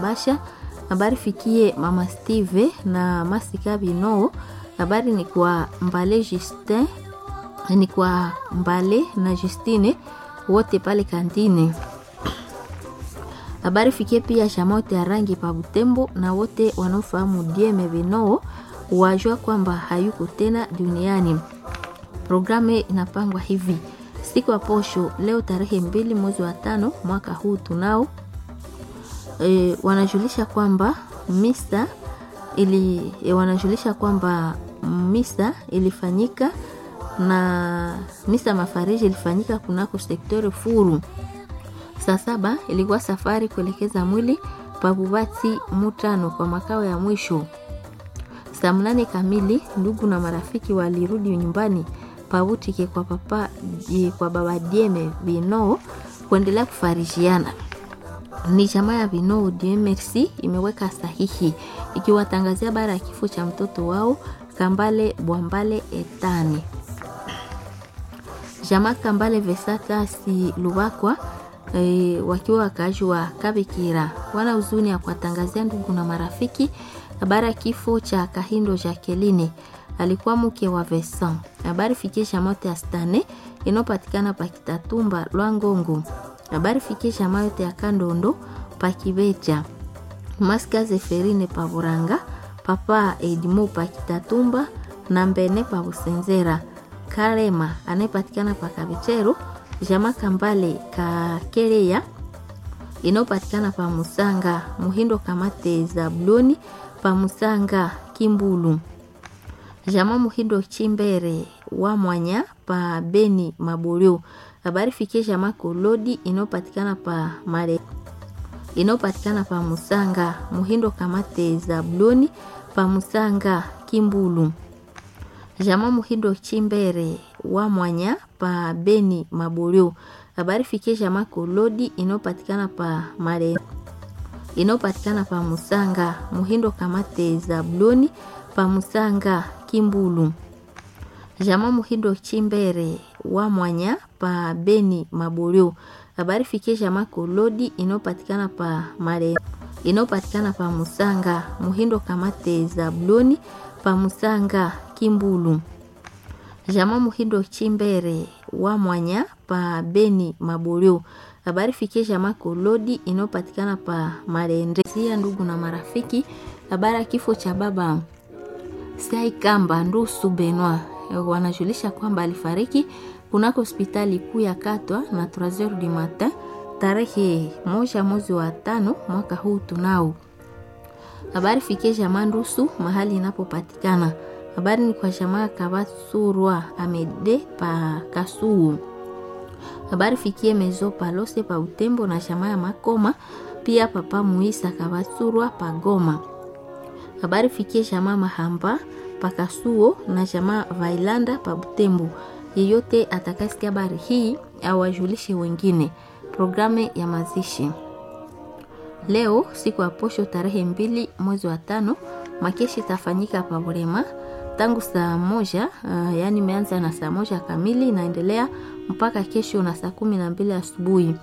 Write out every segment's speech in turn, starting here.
Kabasha. Habari fikie mama Steve na Masika Bino. Habari ni kwa Mbale Justin, ni kwa Mbale na Justine wote pale kantini. Habari fikie pia shamote ya rangi pa Butembo na wote wanaofahamu Dieme Bino wajua kwamba hayuko tena duniani. Programu inapangwa hivi: siku ya posho leo tarehe mbili mwezi wa tano mwaka huu tunao e, wanajulisha kwamba misa ili e, wanajulisha kwamba misa ilifanyika na misa mafariji ilifanyika kunako sektori Furu. Saa saba ilikuwa safari kuelekeza mwili Pabubati Mutano kwa makao ya mwisho. Saa mnane kamili ndugu na marafiki walirudi nyumbani Pabutike kwa papa kwa baba Dieme Bino kuendelea kufarishiana. Ni jamaa ya Bino DMRC imeweka sahihi ikiwatangazia bara ya kifo cha mtoto wao Kambale Bwambale Etani. Jamaa Kambale Vesata si Lubakwa e, wakiwa wakaaji wa Kabikira wana huzuni ya kuwatangazia ndugu na marafiki habari ya kifo cha Kahindo Jacqueline alikuwa mke wa Vesan. Habari fikisha mote ya Stane inayopatikana pa Kitatumba Lwangongo. Habari fikisha mayote ya Kandondo pa Kibeja. Maska Zeferine pa Buranga, papa Edimo pa Kitatumba na Mbene pa Busenzera. Karema anayepatikana pa Kabichero, Jama Kambale Kakereya inayopatikana pa Musanga, Muhindo Kamate Zabloni pa Musanga Kimbulu. Jama Muhindo Chimbere wa Mwanya pa Beni Maborio. Habari fikie jama Kolodi inayopatikana pa Mare inayopatikana pa Musanga Muhindo Kamate Zabloni pa Musanga Kimbulu. Jama Muhindo Chimbere wa Mwanya pa Beni Maborio. Habari fikie jama Kolodi inayopatikana pa Mare inayopatikana pa Musanga Muhindo Kamate Zabloni pa Musanga Kimbulu. Jama Muhindo Chimbere wa Mwanya pa Beni Maborio. Habari fikie jama Kolodi inayopatikana pa Mare inayopatikana pa Musanga Muhindo Kamate Zabloni pa Musanga Kimbulu. Jama Muhindo Chimbere wa Mwanya pa Beni Maborio. Habari fikie jama Kolodi inayopatikana pa Marende. Sia ndugu na marafiki, habari ya kifo cha baba Sai Kamba Ndusu Benwa wanajulisha kwamba alifariki kunako hospitali kuu ya Katwa na 3h du matin tarehe moja mwezi wa tano mwaka huu tunao. Habari fikie jamaa Ndusu mahali inapopatikana. Habari ni kwa jamaa Kabatsurwa Amede pa Kasuu. Habari fikie Mezo Palose pa Utembo na jamaa ya Makoma pia papa Muisa Kabatsurwa pa Goma. Habari fikie jamaa Mahamba pakasuo na jamaa Vailanda pa Butembo. Yeyote atakasikia habari hii awajulishe wengine. Programu ya mazishi leo siku ya posho tarehe mbili mwezi wa tano, makeshi itafanyika pa Burema tangu saa moja uh, yaani imeanza na saa moja kamili inaendelea mpaka kesho na saa kumi na mbili asubuhi.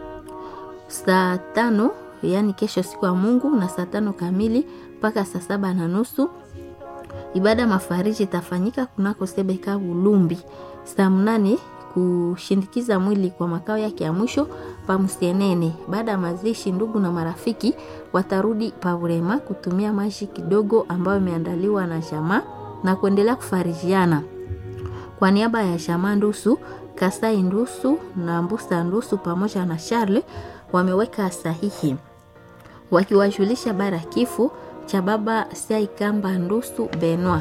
Saa tano yaani kesho siku ya Mungu na saa tano kamili mpaka saa saba na nusu ibada mafariji itafanyika kunako Sebeka Bulumbi. Saa mnane kushindikiza mwili kwa makao yake ya mwisho pa Msienene. Baada ya mazishi, ndugu na marafiki watarudi Pavurema kutumia maji kidogo ambayo imeandaliwa na jamaa na kuendelea kufarijiana. Kwa niaba ya jamaa Ndusu, Kasai Ndusu na Mbusa Ndusu pamoja na Charles wameweka sahihi wakiwajulisha bara kifo cha baba Saikamba Ndusu Benwa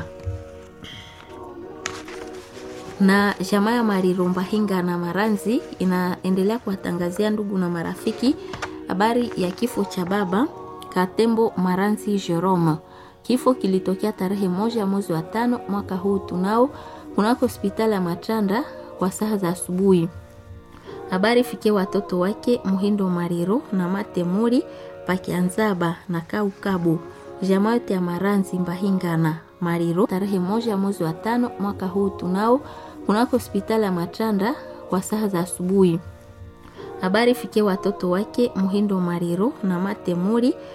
na jamaa ya Marirumba Hinga na Maranzi inaendelea kuwatangazia ndugu na marafiki habari ya kifo cha baba Katembo Maranzi Jerome. Kifo kilitokea tarehe moja mwezi wa tano mwaka huu tunao kunako hospitali ya Matanda kwa saa za asubuhi. Habari fikie watoto wake Muhindo Mariro na Matemuri Pakianzaba na Kaukabu jamaa yote ya Maranzi Mbahingana Mariro tarehe moja mwezi wa tano mwaka huu tunao kunako hospitali ya Matanda kwa saa za asubuhi. Habari fikie watoto wake Muhindo Mariro na Matemuri